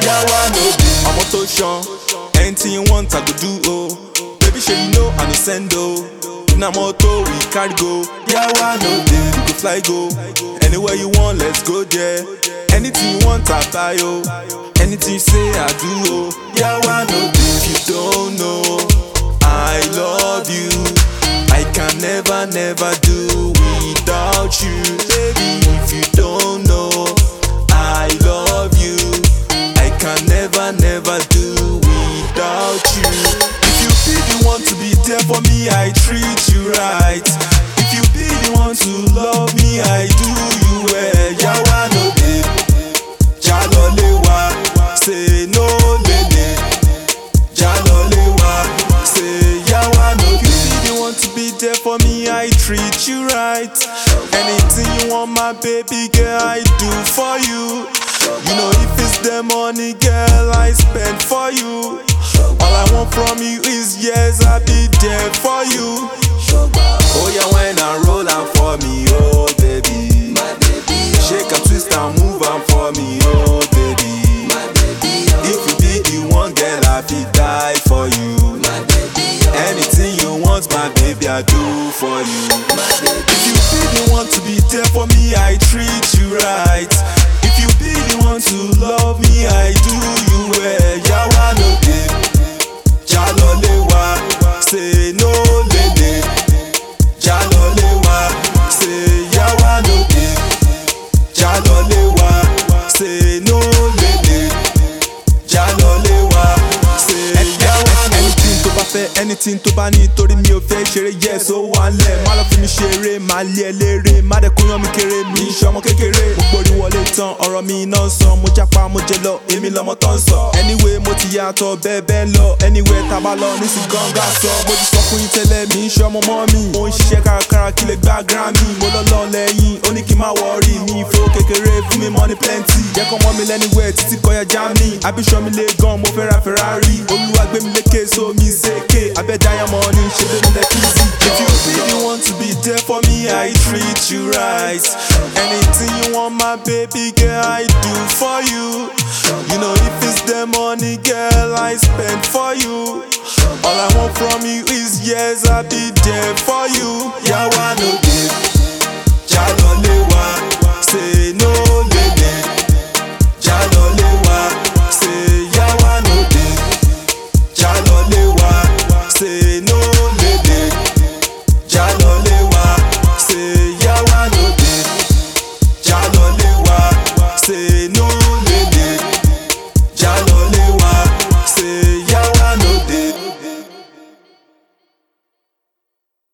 yawa no dey. ọmọ tó ṣan anything you want i go do o baby ṣe you know i no send o na moto we carry go yawa no dey we go fly go anywhere you want let's go there anything you want i buy o anything you say i do o yawa no dey if you don't know i love you i can never never do without you baby if you don't know i love you i can never never do without you if you be the one to be there for me i treat you right if you be the one to love me i do you well yawa no dey jalolewa say no lele jalolewa say yawa no dey. you be the one to be there for me i treat you right anything you want my baby girl i do for you you know if it's the money girl i spend for you all i want from you is yes i be there for you oh yeah when i roll am for me oh baby shake am twist am move am for me oh baby if you be the one girl i fit die for you anything you want my baby i do for you if you be the one to be there for me i treat you right if you be the one to love me i do you well yawa no dey jalolewa say no lele jalolewa say yawa no dey jalolewa say no lele jalolewa say yawa no dey. anything tó bá fẹ́ anything tó bá ní torí mi ò fẹ́ ṣeré yes ó wà lẹ̀ má lọ fi mi ṣeré má lé ẹ léré má dẹ̀ kóyan mi kéré mi ń ṣọmọ kékeré mo gborí wọlé tán ọ̀rọ̀ mi iná ń sàn mo jápa mo jẹ lọ èmi lọmọ tó ń sọ anyway mo ti yàtọ̀ bẹ́ẹ̀ bẹ́ẹ̀ lọ anyway tá a bá lọ ní sí gángan sọ mo ti sọ fún yín tẹ́lẹ̀ mi ń ṣọmọ mọ́ mi mo ń ṣiṣẹ́ kárakára kí lè gbá grammy mo lọ́lọ́ lẹ́yìn ó ní kí n má wọrí mi ìfowó kékeré fún mi money plenty jẹ́ kọ́ mọ́ mi lẹ́niwẹ̀ títí kọjá germany abiṣọ́ mi lé gan mo fẹ́ ra ferrari olúwa gbé mi lékè so mi ṣèké abẹ́ diamond ní ṣe lé mi lẹ́kí sí jọ. if you really want to be there for me i treat you right anything you want my baby girl i do for you you know if it's the money girl i spend for you all i want from you is yes i be there for you yawa no dey.